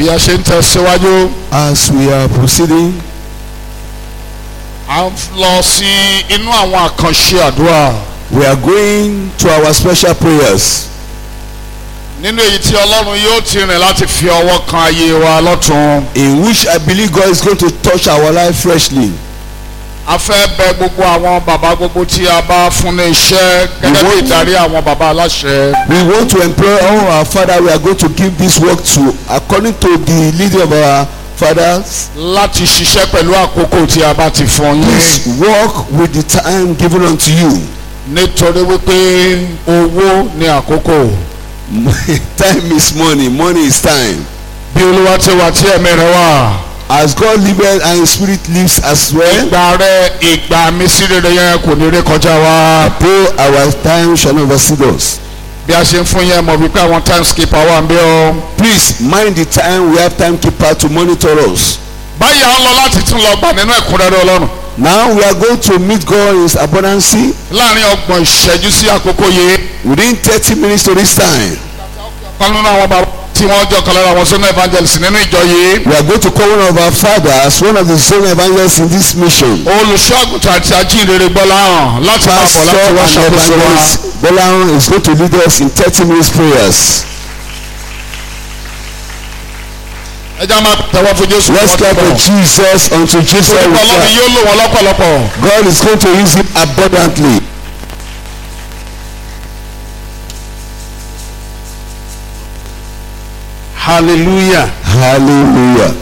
bí a ṣe ń tẹ̀síwájú As we are proceeding, a ń lọ sí inú àwọn àkànṣe àdúrà we are going to our special prayers. nínú èyí tí ọlọ́run yóò ti rìn láti fi ọwọ́ kan ayé wa lọ́tún. in which I believe God is going to touch our life freshly. a fẹ́ bẹ gbogbo àwọn bàbá gbogbo tí a bá fún ní iṣẹ́ gẹ́gẹ́ bí ìdarí àwọn bàbá aláṣẹ. We want to employ all our father. We are going to give this work to according to the leading of our fathers. láti ṣiṣẹ́ pẹ̀lú àkókò tí a bá ti fún yín. Please work with the time given unto you. nítorí wípé owó ní àkókò. time is money. Money is time. bí olúwa ti wà tí ẹ̀mí rẹ̀ wà. As God liveth and His Spirit lives as well. ìgbà rẹ ìgbà mi sí rere yẹn kò ní rí kọjá wa. Pray our time shall not exceed us. bí a ṣe ń fún yẹn mọ̀ wípé àwọn time skipper wà ń bí ọ. Please mind the time. We have timekeeper to monitor us. báyìí à ń lọ láti tún lọ gbà nínú ẹ̀kúnrẹ́rẹ́ ọlọ́run. Now we are going to meet God in His abundance láàrin ọgbọ̀n ìṣẹ́jú sí àkókò yìí. within thirty minutes to this time. kan nínú àwọn bàbá tí wọ́n jọ kan lára àwọn sọ́nà evangelist nínú ìjọ yìí. We are going to call one of our fathers, one of the zone evangelists in this mission. olùṣọ́ àgùntàn àti ajínrere gbọ́lá hàn láti máa bọ̀ Pastor láti and wá ṣàkóso wa. evangelist Bolahan is going to lead us in thirty minutes prayers. ẹ já máa tẹ̀wọ́ fún jésù. Let's clap for Jesus unto Jesus. we olùkọ́ ọlọ́run clap. yóò lò wọ́n lọ́pọ̀lọpọ̀. God is going to use him abundantly. hallelujah Hallelujah.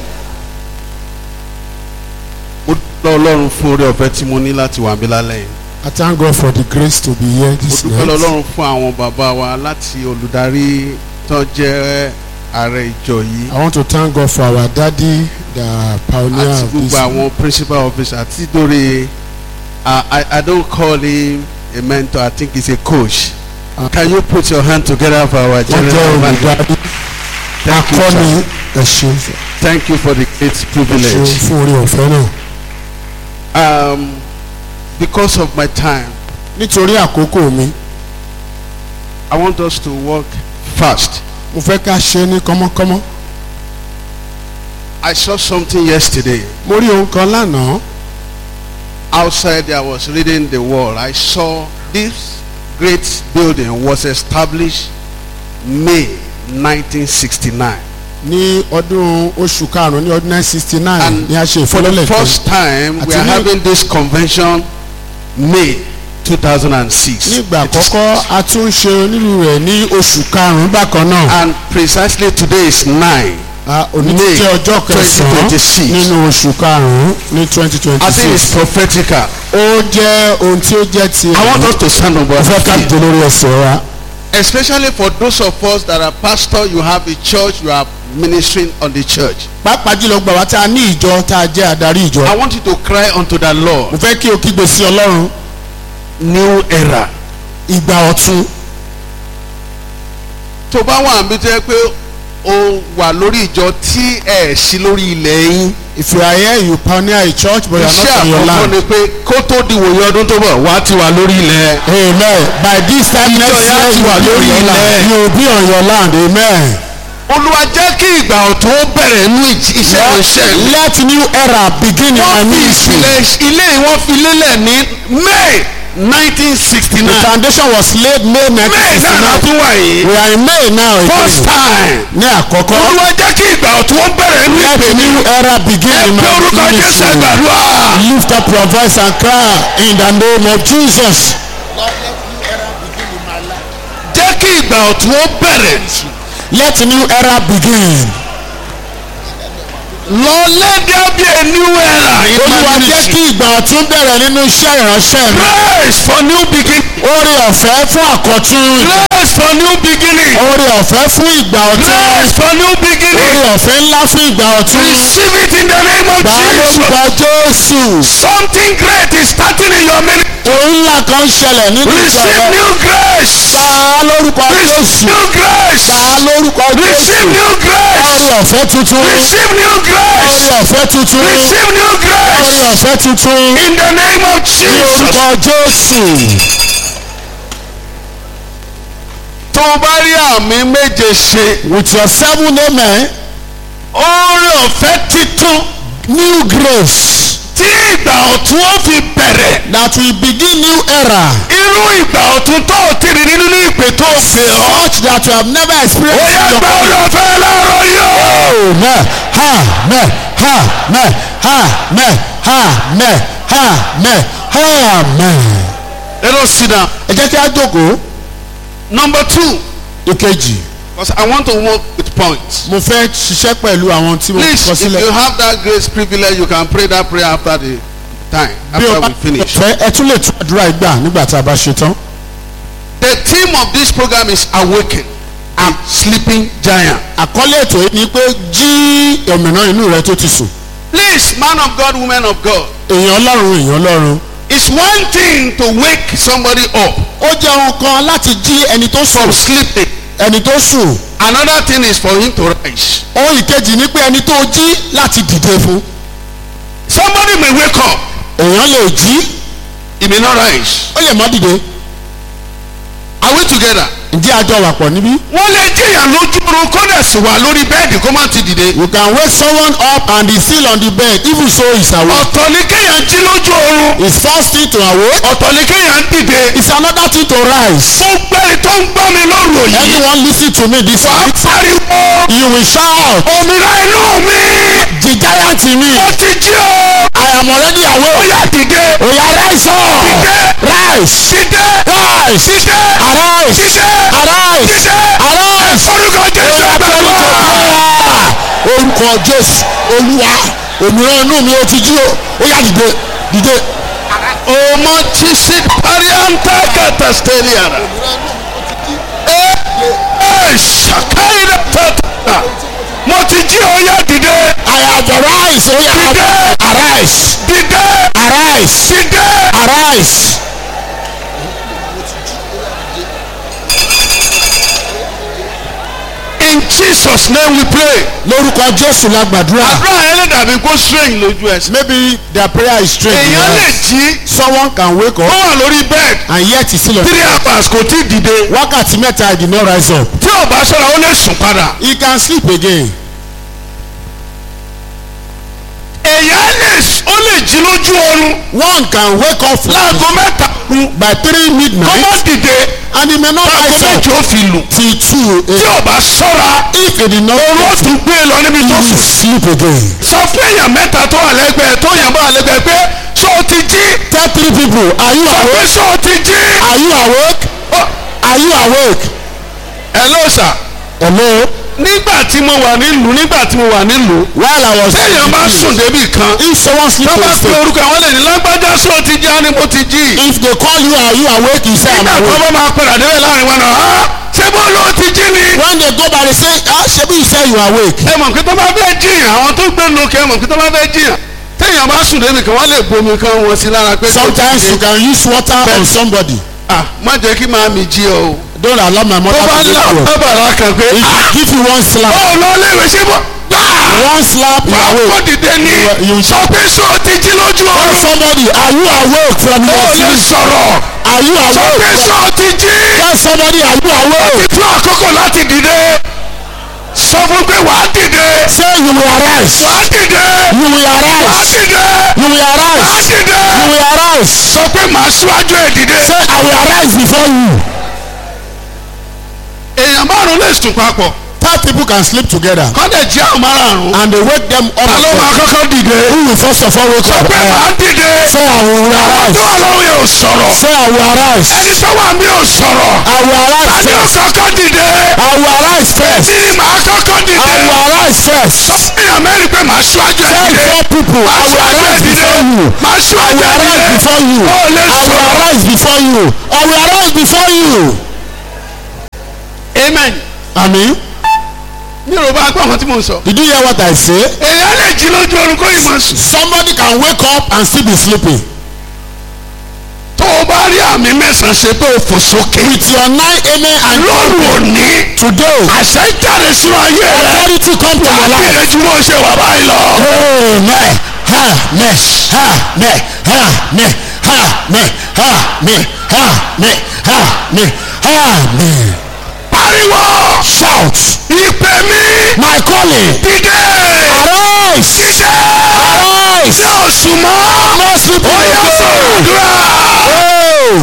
mo dúpẹ́ ọlọ́run fún oore ọ̀fẹ́ tí mo ní láti wà mí lálẹ́ yìí I thank God for the grace to be here mo this dúpẹ́ night. ọlọ́run fún àwọn bàbá wa láti olùdarí tó jẹ́ ààrẹ ìjọ yìí I want to thank God for our daddy, the pioneer àti of this. gbogbo àwọn principal officer àti dórí I, I I don't call him a mentor I think he's a coach Ah. can you put your hand together for our Wọ́n jẹ́ general manager olùdarí thank you sir akọni ẹ ṣeun sir. thank you for the great ẹ ṣeun privilege fún orí ọ̀fẹ́ náà. um, because of my time Nítorí àkókò mi, I want us to work fast. mo fẹ́ ká ṣe é ní kọ́mọ́kọ́mọ́. I saw something yesterday. Mo rí ohun kan lánàá. Outside I was reading the wall. I saw this great building was established May 1969. ní ọdún oṣù karùn-ún ní ọdún nine sixty nine And ni a ṣe For the ìfọlọ́lẹ̀ kan first time, we Àti are ní- having this convention May 2006. nígbà It is- àkọ́kọ́ a tún ń ṣe onírú rẹ̀ ní oṣù karùn-ún bákan náà And precisely today is 9. Ah, òní ti May jẹ́ ọjọ́ kẹsàn-án 2026. nínú oṣù karùn-ún ní twenty twenty I think it's six prophetical. ó jẹ́ ohun tí ó jẹ́ ti I want us to stand on mo our fẹ́ ká feet. dé lórí ẹsẹ̀ wa Especially for those of us that are pastor, you have a church, you are ministering on the church. pàápàá jùlọ gbà wá tá a ní ìjọ tá a jẹ́ adarí ìjọ I want you to cry unto the Lord. mo fẹ́ kí o kígbe sí ọlọ́run New era. ìgbà ọ̀tun Tó bá wà níbi tó yẹ pé o wà lórí ìjọ tí ẹ̀ sí lórí ilẹ̀ yín. if you are here you pioneer a church but you are Iṣẹ́ not on your àkọ́kọ́ land ni pé kó tó di wòye ọdún tó bọ̀ wá ti wà lórí ilẹ̀. amen by this time Ìjọ next yẹn á year ti you wà will be lórí on your ilẹ̀. land you will be on your land amen. Olúwa jẹ́ kí ìgbà ọ̀tún ó bẹ̀rẹ̀ nínú ìj- iṣẹ́ ìránṣẹ́ mi. let new era begin in my Wọ́n fi ministry. ìpìlẹ̀ ilé yìí wọ́n fi lélẹ̀ ní May nineteen sixty the nine. foundation was laid May May nineteen sixty náà la nine tún wà yìí. we are in May now First again time. ní àkọ́kọ́ Olúwa jẹ́ kí ìgbà ọ̀tún ó bẹ̀rẹ̀ nínú let ìpè mi. new era begin Ẹ in pé my orúkọ Jésù ministry ẹgbàdúrà. lift up your voice and cry in the name of Jesus. Jẹ́ kí ìgbà ọ̀tún ó bẹ̀rẹ̀. let new era begin. Lord let there be a new era in olúwa my jẹ́ ministry. kí ìgbà ọ̀tún bẹ̀rẹ̀ nínú iṣẹ́ ìránṣẹ́ mi. Grace for new beginning. oore ọ̀fẹ́ fún àkọ́tún. Grace for new beginning. oore ọ̀fẹ́ fún ìgbà ọ̀tún. Grace for new beginning. oore ọ̀fẹ́ ńlá fún ìgbà ọ̀tún. Receive it in the name of gbà á Jesus. lórúkọ Jésù. Something great is starting in your ministry. ohun ńlá kan ṣẹlẹ̀ nínú ìjọ Receive rẹ. new grace. gbà á lórúkọ Receive Jésù. new grace. gbà á lórúkọ Receive Jésù. new grace. oore ọ̀fẹ́ tuntun. Receive new oore grace. ọ̀fẹ́ tuntun. Receive new oore grace. ọ̀fẹ́ tuntun. In the name of ní Jesus. orúkọ Jésù. Tó o bá rí àmì méje ṣe, with your seven amen oore ọ̀fẹ́ titun new grace tí ìgbà ọ̀tun ó fi bẹ̀rẹ̀ that will begin new era irú ìgbà ọ̀tun tó o ti rí nínú ìpè tó o pè ọ́. such that you have never ó experienced yẹ in your gba oore ọ̀fẹ́ láàárọ̀ yìí o. Amen. Amen. Amen. Amen. Amen. Amen. Amen. let us sit down. Ẹ jẹ́ kí á jókòó. number two Ìkejì, because I want to work with points. mo fẹ́ ṣiṣẹ́ pẹ̀lú àwọn tí mo please kọ if you sílẹ̀. have that grace privilege you can pray that prayer after the time Bí o after bá we finish. fẹ́ ẹ tún lè tún àdúrà ìgbà nígbà tá a bá ṣe tán. the theme of this program is awaken a sleeping giant. Àkọ́lé ètò yìí ni pé jí òmìnira inú rẹ tó ti sùn. please man of God woman of God Èèyàn Ọlọ́run èèyàn Ọlọ́run. it's one thing to wake somebody up Ó jẹ́ ohun kan láti jí ẹni tó from sùn. sleeping Ẹni tó sùn. another thing is for him to rise. Ohun ìkejì ni pé ẹni tó jí láti dìde fún. somebody may wake up Èèyàn lè jí he may not rise. ó lè má dìde. are we together. Ǹjẹ́ àjọ wà pọ̀ níbí? wọ́n lè jẹ́yàn lójú oorun kó dẹ̀ sì wà lórí bẹ́ẹ̀dì kó má ti dìde. You can wake someone up and he's still on the bed even so he's awake. ọ̀tọ̀ ni kéèyàn jí lójú oorun It's first thing to awake. ọ̀tọ̀ ni kéèyàn dìde. It's another thing to rise. gbogbo ẹni tó ń gbọ́ mi lóru yìí. Anyone listen to me this wà á night? pariwo. You will shout. òmìnira inú mi. The giant in me. mo ti jí o. I am already ó awake. yá dìde. Oya rise up. Rise. dìde. Rise. dìde. Arise. dìde. Arise. dìde. Arise. orúkọ jésù Oya pẹ̀lú àgbàdo. tòkúrà. Orúkọ Jésù Olúwa òmìnira inú mi ó ti jí o. Ó yá dìde dìde. ọmọ chisi parianta katasteliara. ẹ ṣàkáyìí tata. mo ti jí o yá dìde. I have arise. Oya Dìde. arise. dìde. Arise. dìde. Arise. in jesus name we pray. Lórúkọ Jésù la gbàdúrà. àdúrà yẹn lè dàbí kó strange lójú ẹsẹ̀. Maybe their prayer is strange. èèyàn lè jí Someone can wake ó up wà lórí bed and yet he still on. three hours kò tí ì dìde. Wákàtí mẹ́ta he did not rise up. tí ò bá ṣọ́ra ó lè sùn padà. He can sleep again. èèyàn lè ó lè jí lójú oorun One can wake up láago mẹ́ta kú by three kó má midnight dìde and he may not láago rise up méje ó fi lù. till two tí a.m. ò bá ṣọ́ra If he did not oorun ó rise tún gbé e lọ níbi tó he will sùn. sleep again. sọ fún èèyàn mẹ́ta tó wà lẹ́gbẹ̀ẹ́ tó yàn bá wà lẹ́gbẹ̀ẹ́ pé ṣé o ti jí Tell three people are you sọ pé awake? ṣé o ti jí. Are you awake? Ó, Are you awake? hello sir Hello. nígbà tí mo wà nílùú nígbà tí mo wà nílùú While I was téèyàn bá sùn débì kan if someone sleep tó on bá pe stage orúkọ àwọn lè ní lágbájá ṣé o ti jí á ní mo ti jí. if they call you are you awake you say I'm nígbà tó awake. bá máa padà débẹ̀ láàrin wọn náà "Ah, ṣé bó ló ti jí ni. when they go by they say ah shebi you say you awake. ẹ mọ̀ pé tó bá fẹ́ jiyàn àwọn tó gbé lókè ẹ mọ̀ pé tó bá fẹ́ jiyàn téèyàn bá sùn débi kan wọ́n lè bomi kan wọn sí lára pé. kó sometimes ti you jí. can use water on somebody. ah má jẹ́ kí máa mi jí ọ o. don't allow my tó mother bá to là wake you up. bàbàrà kan pé if ah she give you one slap ó lọ léwe ṣé bọ́ gbáà one slap you wà á kó awake. dìde ní You- you- sọ pé sọ ti jí lójú tell ọrùn somebody are you awake from ó your lè sleep. sọ̀rọ̀ are you sọ pé awake. sọ ti jí tell somebody are you awake. ìtú àkókò láti dìde sọ fún pé wàá dìde say you will arise. wàá dìde you will wàá arise. dìde you will wàá arise. dìde you will arise. sọ pé màá síwájú ẹ̀ dìde. say I will arise before you. èèyàn márùn lè sùn papọ̀ five people can sleep together kọ́dẹ̀ jí àwọn márùn-ún and they wake them up. ta ló máa kọ́kọ́ dìde who will first of all wake sọ up. pé màá dìde say I will àwọn arise. tó wà lọ́wọ́ yẹn ò sọ̀rọ̀ say I will arise. ẹni tó wà mí ò sọ̀rọ̀ I will arise ta ni ó first. kọ́kọ́ dìde I will arise first. tí ni màá kọ́kọ́ I dìde will arise first. sọ fún èèyàn mẹ́rin pé màá síwájú ẹ̀ Tell dìde four people I màá will síwájú ẹ̀ arise dìde before you. màá I síwájú will ẹ̀ arise dìde before you. ó lè I will sọ̀rọ̀ arise before you. I will arise before you. amen Àmín. mi ò bá gbọ́ àwọn tí mo ń sọ Did you hear what I say? èèyàn lè jí lójú oorun kó yìí máa sùn Somebody can wake up and still be sleeping. tó o bá rí àmì mẹ́sàn-án ṣe tó o fò sókè With your nine amen and lóru òní today àṣẹ jáde sínú ayé rẹ authority come to your life. àbílẹ̀ tí wọ́n ṣe wà báyìí lọ. Amen. Amen. Amen. Amen. Amen. Amen. Amen. Amen. Amen. pariwo Shout. ìpè mi My calling dìde Arise. jíjẹ́ Arise. ní oṣù mọ́ No sleep ó yẹ again. sọ̀rọ̀ àdúrà. Oh.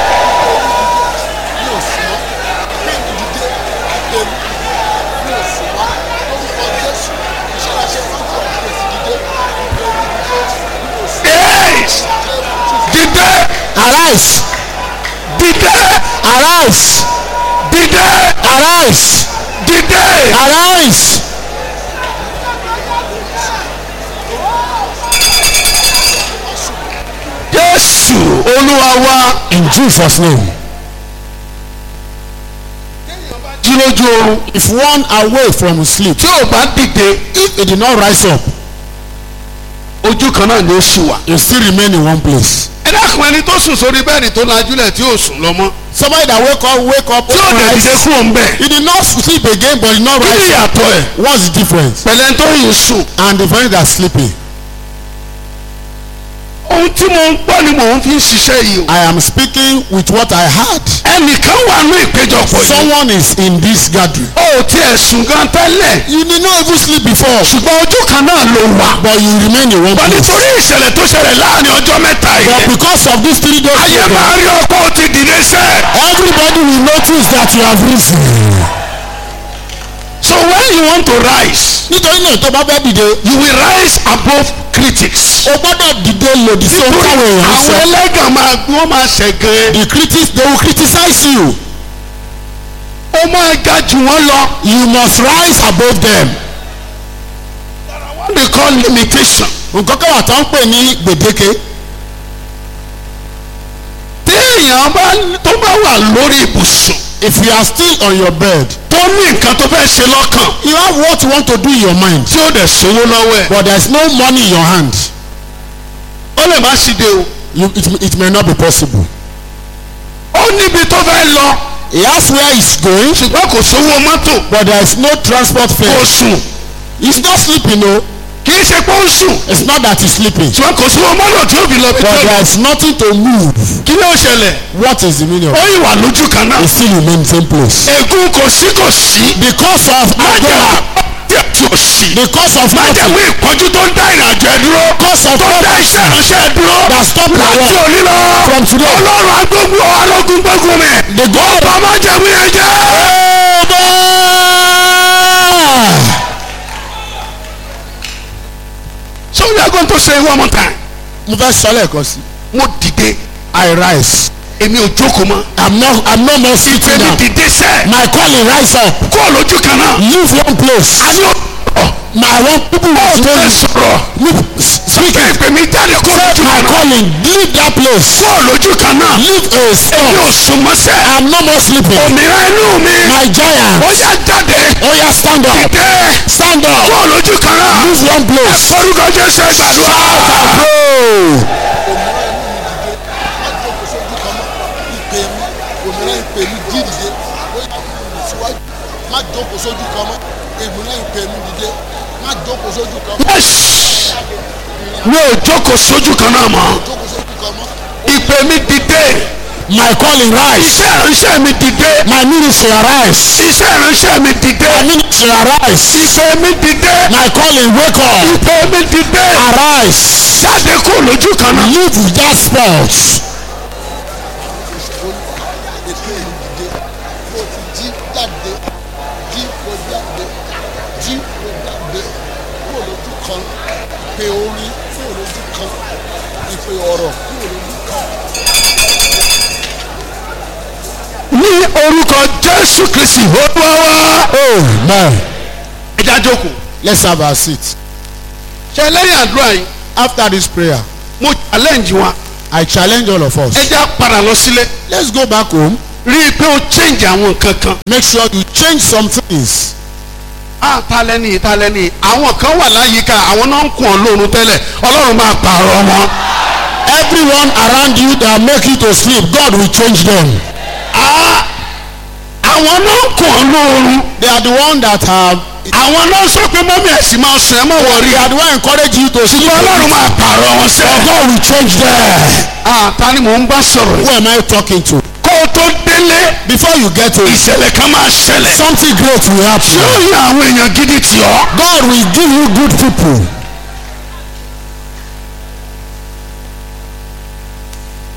Yes. dìde Arise. dìde Arise. dìde Arise. dìde. Arise. Jésù Olúwa wa In Jesus' name. jí lójú oorun If one away from sleep, tí ò bá dìde if he did not rise up, ojú kan náà ni ó ṣì wà. he still remain in one place. ẹ dákun ẹni tó sùn sórí bẹ́ẹ̀ni tó lajúlẹ̀ tí ò sùn lọ mọ́ Somebody that wake up, wake up, tí ò dẹ̀ dìde rise. kúrò ń bẹ̀. He did not sleep again, but he did not kí ni rise up. ìyàtọ̀ ẹ̀ What's the difference? pẹ̀lẹ́ tó yìí sùn. And the friend that's sleeping. ohun tí mo ń gbọ́ ni mò ń fi ń ṣiṣẹ́ yìí o. I am speaking with what I heard. ẹnìkan wà ní ìpéjọpọ̀ yìí. Someone is in this gathering. ó tiẹ̀ sùn gan tẹ́lẹ̀. You did not even sleep before, ṣùgbọ́n ojú kan náà ló wà. but you remain in one wọ́n place. nítorí ìṣẹ̀lẹ̀ tó ṣẹlẹ̀ láàrin ọjọ́ mẹ́ta But yìí. because of these three days, ayé máa rí ọkọ̀ ó ti dìde sẹ́. everybody will notice that you have risen. so when you want to rise Nítorí náà tó bá fẹ́ dìde, you will rise above critics. o gbọ́dọ̀ dìde lòdì sí ohun táwọn èèyàn àwọn sọ. ẹlẹ́gàn máa wọ́n máa ṣẹ̀gàn. The critics they will criticize you. ó máa ga jù wọ́n lọ. You must rise above them. what they call limitation. Nǹkan kan wà tó ń pè ní gbèdéke. téèyàn bá tó bá wà lórí ibùsùn If you are still on your bed, tó ní nǹkan tó fẹ́ ṣe lọ́kàn you have what you want to do in your mind, tí ó dẹ̀ sówó lọ́wọ́ ẹ̀. but there is no money in your hand. ó lè má sì dé o. You, it, it may not be possible. ó níbi tó fẹ́ lọ He has where he's going, ṣùgbọ́n kò sówó mọ́tò but there is no transport kò fare. sùn He's not sleeping, no. kì í ṣe pé ó ń sùn It's not that he's sleeping, ṣùgbọ́n kò sówó mọ́tò tí ó fi lọ bí tó but lọ. there is nothing to move. kí ló ṣẹlẹ̀ What is the meaning of ó it? yìí wà lójú kan náà. He still remain the same place. ègún kò sí kò sí. Because of májèmú Agora, tí a tí ò sí. because of májèmú nothing, ìpọ́njú tó ń dá ìrìnàjò ẹ dúró. because of tó dá nothing iṣẹ́ ìránṣẹ́ ẹ dúró. that stop my láti work. òní lọ. From today. ọlọ́run agbógun ọlọ́gun gbógun mi. The God ọba májèmú yẹn jẹ́. so we are going to say one more time. mo fẹ́ sọ lẹ́ẹ̀kan sí. mo dìde I rise. èmi ò jókòó mọ́. I'm not I'm no more sitting èmi down. dìde sẹ́. My calling rise up. kó o lójú kan náà. Leave one place. a ní o. My one people ó will fẹ́ tell sọ̀rọ̀. you. Speak Sọ́kè it. ìpè mi jáde kó o Take lójú my kan náà. calling. Leave that place. kó o lójú kan náà. Leave a èmi ò stop. sùn mọ́sẹ̀. I'm no more sleeping. òmìnira inú mi. My giant. ó yá jáde. Oh yeah, stand up. dìde. Stand kó up. o lójú kan náà. Leave one place. orúkọ jésù ẹ gbàdúrà. Pray. òmìnira ìpè mi dídìde ó yà kó síwájú má jókòó sójú kan mọ́ òmìnira ìpè mi dìde má jókòó sójú kan mọ́ Yes. mi ò jókòó sójú kan náà mọ́. jókòó sójú kan mọ́ ìpè mi dìde. My calling rise. iṣẹ́ ìránṣẹ́ mi dìde. My ministry arise. iṣẹ́ ìránṣẹ́ mi dìde. My ministry arise. ìpè mi dìde. My calling wake up. ìpè mi dìde. Arise. jáde kó lójú kan náà. Leave that spot. èpè mi dìde kó o ti jí jáde jí kó jáde jí kó jáde kó lójú kan ìpè orin kó lójú kan ìpè ọ̀rọ̀ kó lójú kan. ní orúkọ jésù kristi olúwa wa. Amen. ẹ já jókòó. Let's have our seat. ṣe lẹ́yìn àdúrà yìí After this prayer, mo challenge wa. I challenge all of ẹ us. já padà lọ sílé. Let's go back home. rí i pé o change àwọn nǹkan kan. Make sure you change some things. a ta lẹ́ni ta lẹ́ni àwọn kan wà láyìíká àwọn náà ń kún ọ lóorun tẹ́lẹ̀ ọlọ́run máa pààrọ̀ wọn. Everyone around you that make you to sleep, God will change them. Ah, àwọn náà ń kún ọ lóorun. They are the one that have. àwọn náà sọ pé mọ́mí ẹ̀sìn máa sùn ẹ̀ mọ́ wọ̀rí. They are the one encourage you to sleep. ọlọ́run máa pààrọ̀ wọn But sẹ́. God will change them. Ah, ta ni mò ń bá sọ̀rọ̀ Who yìí. am I talking to? kó o tó délé Before you get to it, ìṣẹ̀lẹ̀ kan máa ṣẹlẹ̀. something great will happen. yóò yan àwọn èèyàn gidi tì ọ́. God will give you good people.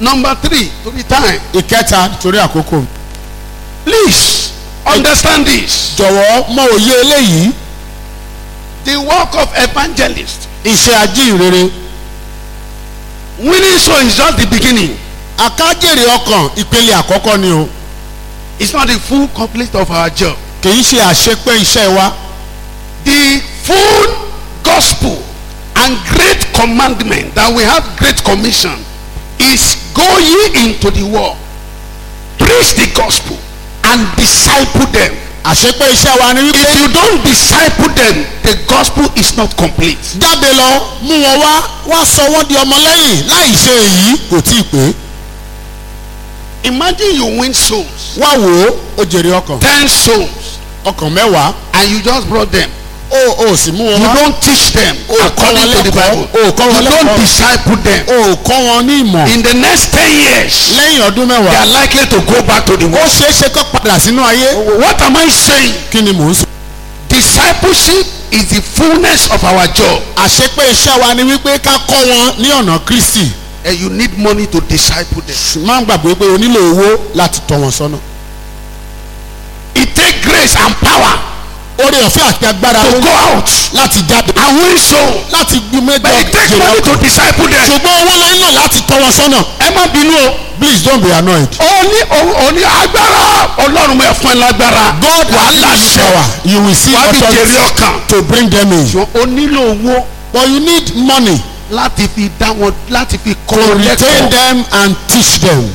number three to be time ìkẹta torí àkókò please understand this jọ̀wọ́ mọ òye eléyìí the work of evangelist iṣẹ́ ajínrere winning soul is just the beginning akájèrè ọkàn ìpele àkọ́kọ́ ni o it's not the full complete of our job kì í ṣe àṣepé iṣẹ́ wa the full gospel and great commandment that we have great commission is go ye into the world preach the gospel and disciple them àṣepé iṣẹ́ wa ni wípé if you don't disciple them the gospel is not complete jáde lọ mú wọn wá wá sọ wọ́n di ọmọlẹ́yìn láì ṣe èyí kò tí ì pé imagine you win souls wá wò ó ó jèrè ọkàn ten souls ọkàn mẹ́wàá and you just brought them ó ó sì mú wọn you wá don't teach them o kọ́ according wọn to the lẹ́kọ̀ọ́ bible o kọ́ wọn you don't lẹ́kọ̀ọ́ disciple them o kọ́ wọn ní ìmọ̀ in the next ten years lẹ́yìn ọdún they mẹ́wàá are likely to go back to the ó world ṣeé ṣe kó padà sínú ayé what am i saying kí ni mò ń sọ. discipleship is the fullness of our job àṣepé iṣẹ́ wa ni wípé ká kọ́ wọn ní ọ̀nà kristi and you need money to disciple them má gbàgbé pé o nílò owó láti tọ́ wọn sọ́nà. it take grace and power oore ọ̀fẹ́ àti agbára to ló go out láti jáde and win soul láti gbé but mẹ́jọ it take jèrè money ọkàn. to disciple them ṣùgbọ́n owó ló nílò láti tọ́ wọn sọ́nà. ẹ má bínú o please don't be annoyed. ó ní ó ní agbára ọlọ́run mọ̀ ẹ́ fún ẹ lágbára God wàhálà has given you ṣe power you will see wàá fi jèrè authority ọkàn to bring them in. ó nílò owó but you need money láti fi dá wọn láti fi kọ́ to wọn retain lẹ́kọ̀ọ́ them and teach them.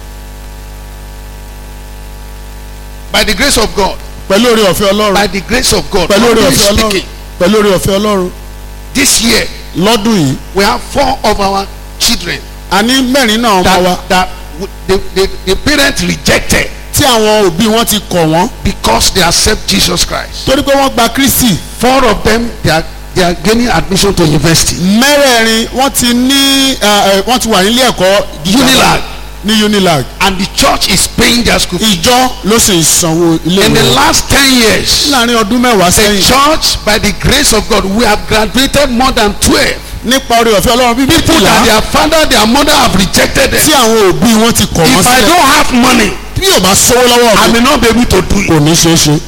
by the grace of God pẹ̀lú oore ọ̀fẹ́ ọlọ́run by the grace of God pẹ̀lú oore I'm ọ̀fẹ́ ọlọ́run speaking pẹ̀lú oore ọ̀fẹ́ ọlọ́run this year lọ́dún yìí we have four of our children a ní mẹ́rin náà ọmọ wa that that w- the the the parents rejected tí àwọn òbí wọn ti kọ̀ wọ́n because they accept Jesus Christ torí pé wọ́n gba kristi four of them they are they are gaining admission to university mẹ́rẹ̀ẹ̀rin wọ́n ti ní ẹ, ẹ, wọ́n ti wà nílé ẹ̀kọ́ gíga Unilag. ní unilag and the church is paying their school fees ìjọ ló sì ń sanwó ilé in the ìwé last ten years láàrin ọdún mẹ́wàá the sẹ́yìn church by the grace of God we have graduated more than twelve nípa oore ọ̀fẹ́ ọlọ́run bíbí people that kùlà their father their mother have rejected tí them àwọn òbí wọn ti kọ̀ wọ́n if I sílẹ̀ don't have money bí yóò bá sówó lọ́wọ́ I mi may not be able to do it kò ní ṣeé ṣe.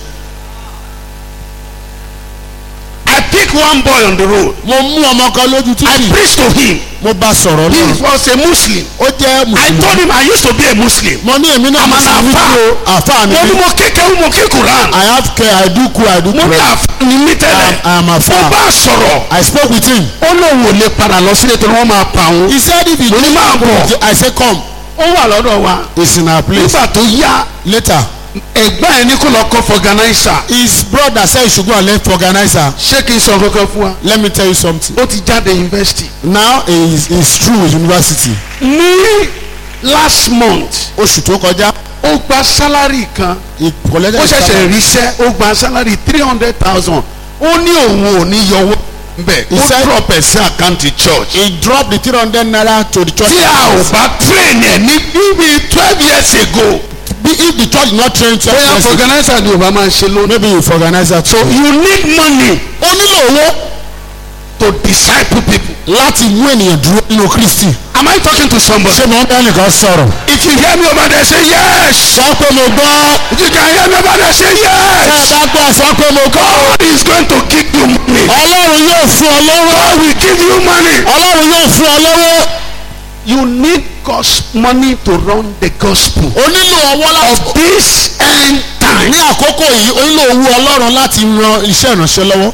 I pick one boy on the road mo mú ọmọ kan lójú I títì preach to him mo bá sọ̀rọ̀ he náà was a Muslim ó jẹ́ I mùsùlùmí told him I used to be a Muslim mo ní èmi náà I'm an mùsùlùmí àfáà. tí o àfáà ni mo ní mí mo kékeré mo ké Quran I have care I do cool I do mo ní pray àfáà ni mí tẹ́lẹ̀ I am mo àfáà bá sọ̀rọ̀ I spoke with him ó lóun ò lè padà lọ sílé torí wọ́n máa pa òun he said if he mo ní máa bọ̀ I say come ó wà lọ́dọ̀ wa it's in our place nígbà tó yá later ẹ̀gbọ́n ẹ̀ ní kó lọ kọ́ fọ̀gánáísà his brother say he should go and learn for organizer ṣé kí n sọ kankan fún wa let me tell you something ó ti jáde yunifásitì. now he is he is through with university ní last month oṣù tó kọjá ó gba sálárì kan he collected ó his ṣẹ̀ṣẹ̀ salary. ríṣẹ́ ó gba sálárì three hundred thousand ó ní òun ò ní yọwọ́ nbẹ̀ He ó said- drop ẹ̀ sí àkáǹtì church. he dropped the three hundred naira to the church tí a ò bá train ẹ̀ ní bíbí twelve years ago Be- if the church not train twelve bóyá years ago, organizer ni ò bá máa ṣe lónìí. maybe you for organizer so too. you need money ó nílò owó to disciple people. láti mú ènìyàn dúró nínú kristi. am I talking to somebody. ṣé mo ń bá nìkan sọ̀rọ̀. if you hear me over there say yes. sọ pé mo gbọ́. if you can hear me over there say ṣé ẹ yes. bá gbọ́ sọ pé mo gbọ́. God is going to give you money. ọlọ́run yóò fún ọ lọ́wọ́. God will give you money. ọlọ́run yóò fún ọ lọ́wọ́. You need God's money to run the gospel o nílò ọwọ́ láti. of this end time. ní àkókò yìí o nílò owó ọlọ́run láti ran iṣẹ́ ìránṣẹ́ lọ́wọ́.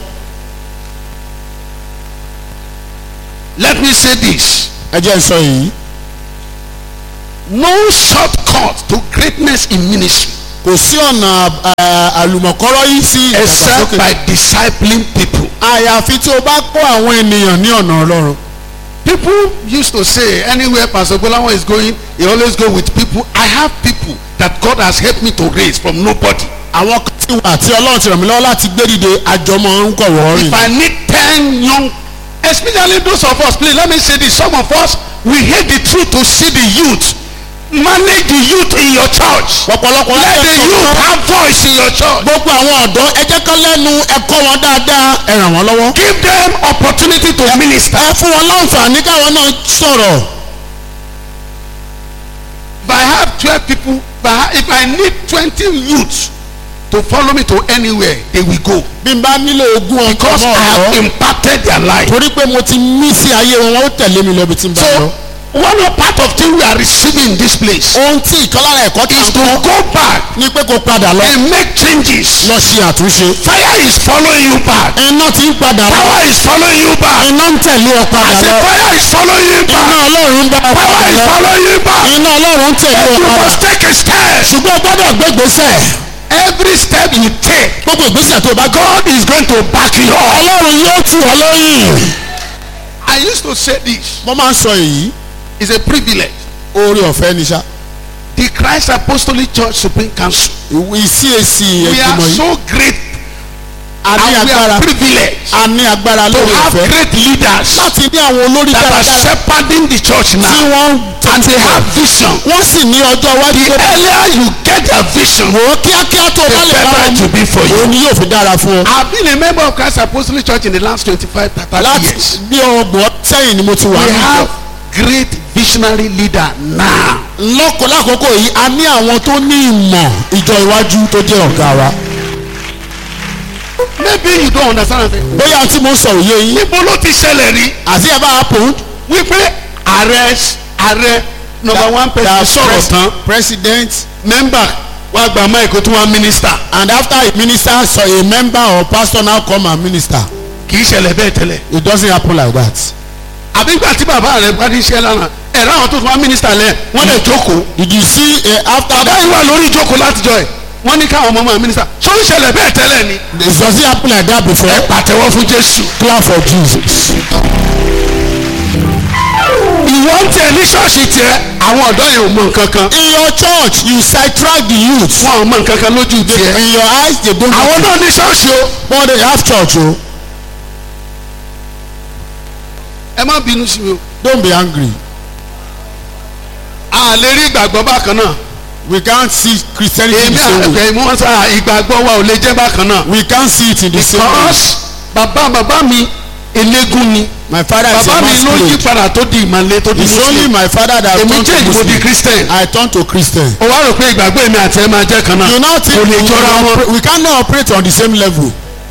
Let me say this. ẹ jẹ́ n sọ yìí. No shortcut to greatness in ministry kò sí ọ̀nà eh, àlùmọ̀kọ́rọ́ yìí sí except ìdàgbàsókè. by discipling people. àyàfi tí o bá kó àwọn ènìyàn ní ọ̀nà ọlọ́run. People used to say anywhere Pastor Bolawo is going, he always go with people. I have people that God has helped me to raise from nobody. àwọn kan ti wà tí ọlọ́run ti ràn mí lọ́wọ́ láti gbé dìde àjọmọ̀ ń kọ̀ wọ́ọ́rìn. If I need ten young, especially those of us, please let me say this. Some of us, we hate the truth to see the youth. Manage the youth in your church. ọ̀pọ̀lọpọ̀ Let the láti youth ẹ̀kọ́ have voice in your church. gbogbo àwọn ọ̀dọ́ ẹ jẹ́ kán lẹ́nu ẹ̀kọ́ wọn dáadáa ẹ ràn wọ́n lọ́wọ́. Give them opportunity to minister. ẹ fún wọn láǹfààní káwọn náà sọ̀rọ̀. if I have twelve people if I, ha- if I need twenty youths to follow me to anywhere they will go bí n bá nílò ogún ọkọ because I have náà impacted their life. torí pé mo ti mí sí ayé wọn wọn ó tẹ̀lé mi lọ bí tí n bá lọ. so one of part of thing we are receiving in this place ohun tí ìkọlára ẹ̀kọ́ tí is a to ń kọ́ go back ni pé kó padà lọ and make changes. lọ ṣe àtúnṣe. fire is following you back. iná ti ń padà lọ power is following you back. iná ń tẹ̀lé ọ I padà say lọ fire is following you iná back. ọlọ́run ń bá ọ power padà is lọ following you back. iná ọlọ́run ń tẹ̀lé ọ you padà must take a step. ṣùgbọ́n o gbọ́dọ̀ gbégbèsè every step you take gbogbo ìgbésẹ̀ tó o bá gbọ́ God is going to back you up. ọlọ́run yóò tù ọ lóyìn. I used to say this mo máa ń sọ èyí is a privilege. oore ọ̀fẹ́ ni ṣá The Christ Apostolic Church Supreme Council. ìwé CAC We are ìgbìmọ̀ yìí so great a ní and we agbára are privileged a ní agbára to lórí have ọ̀fẹ́ great leaders láti ní àwọn olórí that are dáradára shepherding the church tí now wọ́n and they have vision. wọ́n sì ní ọjọ́ iwájú The tó earlier you get their vision, wò ó kíákíá tó o the bá lè bá better wọn it will be for òun you. ni yóò fi dára fún ọ. I've been a member of Christ Apostolic Church in the last twenty-five, thirty láti years. bí ọgbọ̀n sẹ́yìn ni mo ti wà We ní have ìjọ. great visionary leader now. lọ́kọ̀ lákòókò yìí a ní àwọn tó ní ìmọ̀ ìjọ iwájú tó jẹ́ ọ̀gá wa. Maybe you don't understand. anything. bóyá tí mo ń sọ òye yín Níbo ló ti ṣẹlẹ̀ rí? àti ẹ̀ bá happened. Wípé ààrẹ ààrẹ number one person sọ̀rọ̀ tán president member wá gba máìkì tó wá minister. and after a minister so a member or pastor now come and minister Kì í ṣẹlẹ̀ bẹ́ẹ̀ tẹ́lẹ̀. it doesn't happen like that. Àbí gbà tí bàbá rẹ̀ bá ní iṣẹ́ lánàá ẹ̀rọ àwọn tó tún wá minister lẹ̀ wọ́n lè jókòó. did you see uh, after Bàbá yìí wà lórí ìjókòó látijọ́ ẹ̀ wọ́n ní káwọn ọmọ máa minister. Ṣó ń ṣẹlẹ̀ bẹ́ẹ̀ tẹ́lẹ̀ ni? it doesn't happen like that before. Ẹ pàtẹ́wọ́ fún Jésù. clap for jesus. Ìwọ ń tẹ ní ṣọ́ọ̀ṣì tiẹ̀ àwọn ọ̀dọ́ yẹn ò mọ nǹkan kan. in your church you sidetrack the youth. Wọ́n ò mọ nǹkan kan lójú tiẹ̀. in your eyes they don't Àwọn náà ní ṣọ́ọ̀ṣì o. but they have church o. Ẹ má bínú sí mi o. don't be angry. A lè rí ìgbàgbọ́ bákan náà. we can't see christianity Èmi the same way. àgbẹ̀ mú wọn sá ìgbàgbọ́ wa ò lè jẹ́ bákan náà. we can't see it in the same way. Because bàbá bàbá mi eléégún ni. my father is a Bàbá mi ló yí masquerade. padà tó di ìmàle tó di it's only Muslim. my father that Èmi turned to change mo di muslim. Christian. I turn to christian. O wá rò pé ìgbàgbọ́ èmi àti ẹ máa jẹ́ kan náà. you now think Kò lè we, jọra can wọn. operate- we cannot operate on the same level.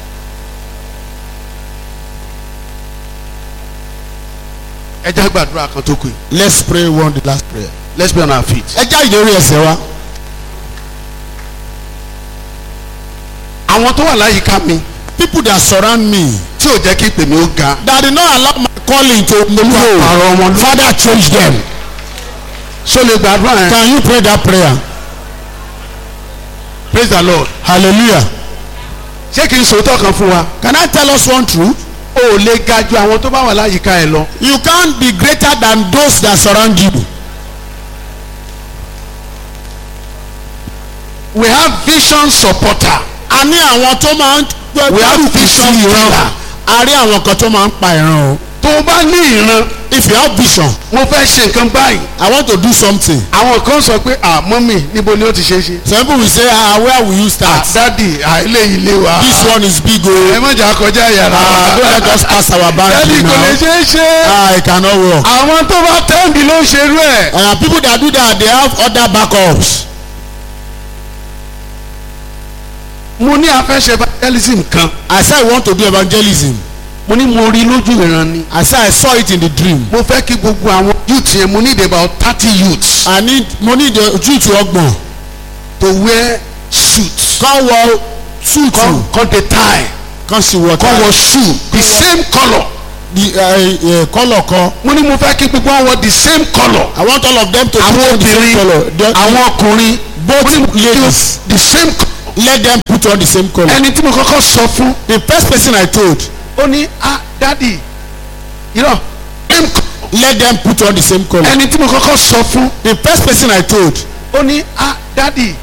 Ẹ jẹ́ gbàdúrà kan tó kù yìí. let's pray one the last prayer. Let's be on our feet. ẹ já ìdórí ẹsẹ̀ wa. Àwọn tó wà láyìíká mi people that surround me tí ò jẹ́ kí ìpè mi ó ga. that did not allow my calling to Àrọ̀ grow wọn ló. father change them. Ṣó lè gbàdúrà yẹn? can you pray that prayer. Praise the Lord. hallelujah. Ṣé kí n sòótọ́ kan fún wa? can I tell us one truth. O ò lè ga ju àwọn tó bá wà láyìíká ẹ lọ. you can't be greater than those that surround you. We have vision supporter. a ní àwọn tó máa ń We have gbárùkù sí vision ìran killer. a rí àwọn kan tó máa ń pa ìran o. Tó o bá ní ìran, if you have vision mo fẹ́ ṣe nǹkan báyìí. I want to do something. Àwọn kan sọ pé à mọ́mì níbo ni ó ti ṣe é ṣe. some people will say ah where will you Ah, start. Dádì eléyìí lé wa. this one is big Ẹ o. má jà kọjá yàrá. ah don't let us pass our Dádì boundary kò lè now. ṣe é ṣe. ah it cannot work. Àwọn tó bá tẹ́ǹdì ló ń ṣerú ẹ̀. uh, people that do that they have other backups. Mo ní afẹ́ṣe evangelism kan. I say I want to do evangelism. Mo ní mo rí lójú ìran ni. I say I saw it in the dream. Mo fẹ́ kí gbogbo àwọn youth yẹn mo need about thirty youths I need mo need the truth ọgbọ̀n. to wear suits. kàn wọ suit Come come the tie. kàn sì wọ Come tie. wọ shoe. The same colour. the uh, uh, colour kan. Mo ní mo fẹ́ kí gbogbo wọn wọ the same colour. I want all of them to Àwọn put on the same obìnrin colour. The- àwọn ọkùnrin both mo ní mo kí ladies the same colour. let them put on the same colour. Ẹni tí mo kọ́kọ́ sọ fún the first person I told ó ní ah dadi you know same colour. let them put on the same colour. Ẹni tí mo kọ́kọ́ sọ fún the first person I told ó ní ah dadi